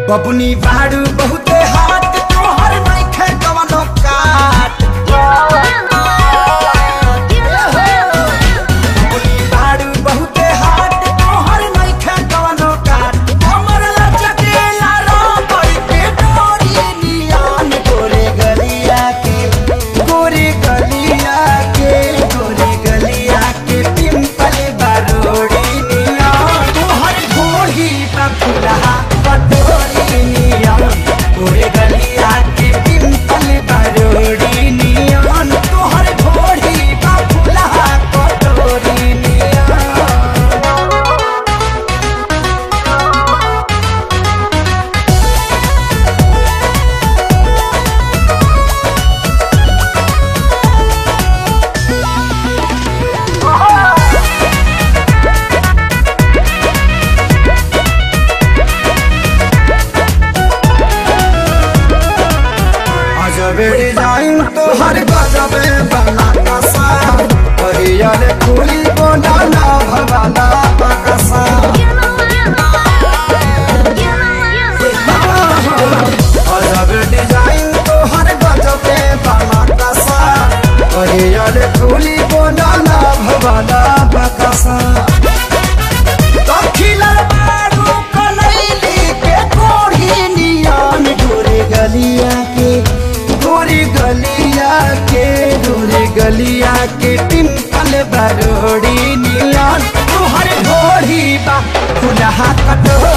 बबुनी बाड़ू बहुते हाथ तोहर नइखे कवनो काट बबुनी बाड़ू बहुते हाथ तोहर नइखे कवनो काट हमर लचकेला रामई के डोरी नियान गोरे गलिया के गोरे गलिया के गोरे गलिया के पिंपल बारोड़ी नियान तोहर घोड़ी पर फुलहा पटोरी नियान गोरे गलिया के पिंपल बारोड़ी नियान तोहर घोड़ी पर फुलहा पटोरी नियान अजबे डिजाइन तो हर गजबे बना कसा हरियर फूली बोला भवाना बकसा अजबे डिजाइन तो हर गजबे बना कसा हरियर फूली बोला भवाना बकसा दखिला बारू कनैली के कोढ़ी नियान गोरे गलिया के गोरे गलिया के गोरे गलिया के पिंपल बरोड़ी नियान तुहर घोड़ी बा खुलहा कटोरी